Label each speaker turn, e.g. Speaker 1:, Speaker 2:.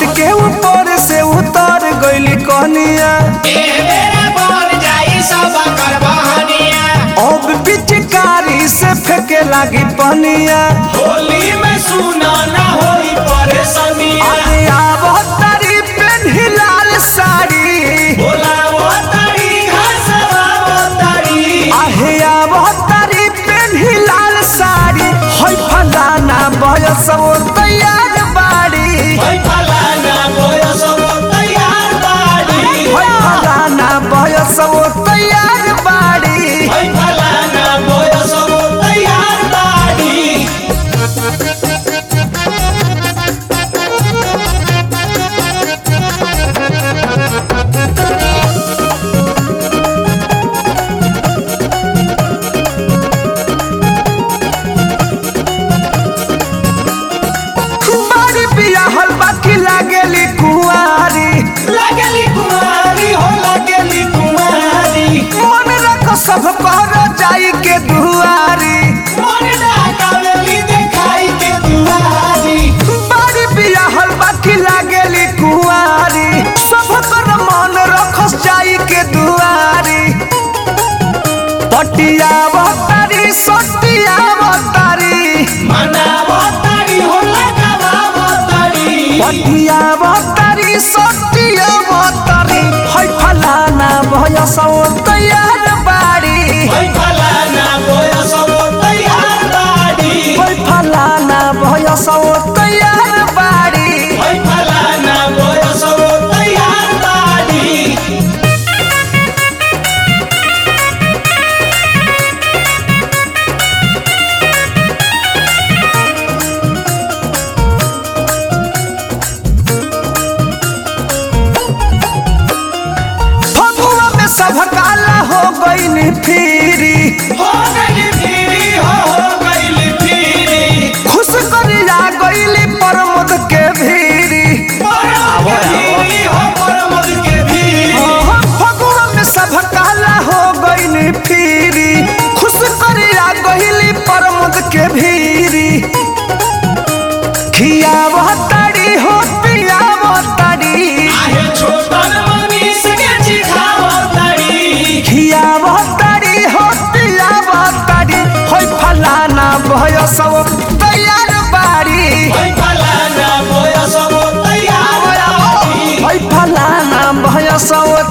Speaker 1: छत के ऊपर से उतर गइली कनिया अब पिचकारी से फेंके लागी पनिया
Speaker 2: होली में सुना ना होई परेशानिया
Speaker 1: अरे आब तारी पेन्ही लाल साड़ी
Speaker 2: बोलावो तारी घसवावो तारी
Speaker 1: आहे आब तारी पेन्ही लाल साड़ी होय फलाना बयस वो तैयार बाड़ी
Speaker 2: होई फलाना बयस वो तैयार बाड़ी
Speaker 1: होय फलाना बयस वो तैयार बाड़ी
Speaker 2: होई फलाना बयस वो तैयार बाड़ी
Speaker 1: बाड़ी बियाहल बाकी लागेली कुंवारी
Speaker 2: लगली कुमारी हो लगली कुमारी
Speaker 1: मन रख सब कर जाई के दुआरी
Speaker 2: मन डाकावेली देखाई के दुआरी
Speaker 1: बाड़ी बियाहल बाकी लागेली कुंवारी सब कर मन रखस जाई के दुआरी पटिया तारी सटिया तारी
Speaker 2: मनावो तारी हो लगावो तारी
Speaker 1: पटिया तारी सटिया तारी है फलाना भयसौ तैयार बाड़ी
Speaker 2: होई फलाना बयस वो तैयार बाड़ी
Speaker 1: है फलाना भयसौ तैयार बाड़ी
Speaker 2: होई फलाना बयस वो तैयार बाड़ी
Speaker 1: फगुआ में सब काला हो गई फिरी
Speaker 2: हो गई फिरी हो हो गई फिरी
Speaker 1: खुश करिया गईली प्रमोद के भीरी
Speaker 2: परमद के फिरी हो परमद के फिरी
Speaker 1: फगुआ में सब काला हो गई फिरी खुश करिया गईली प्रमोद के भीरी खियाव ताड़ी हो पियाव ताड़ी
Speaker 2: आहे छोटन मनीष के चिखावो तारी
Speaker 1: खियाव ताड़ी हो पियाव ताड़ी होय फलाना भय सब तैयार बाड़ी
Speaker 2: होई फलाना बयस वो तैयार बाड़ी
Speaker 1: होय फलाना भय सब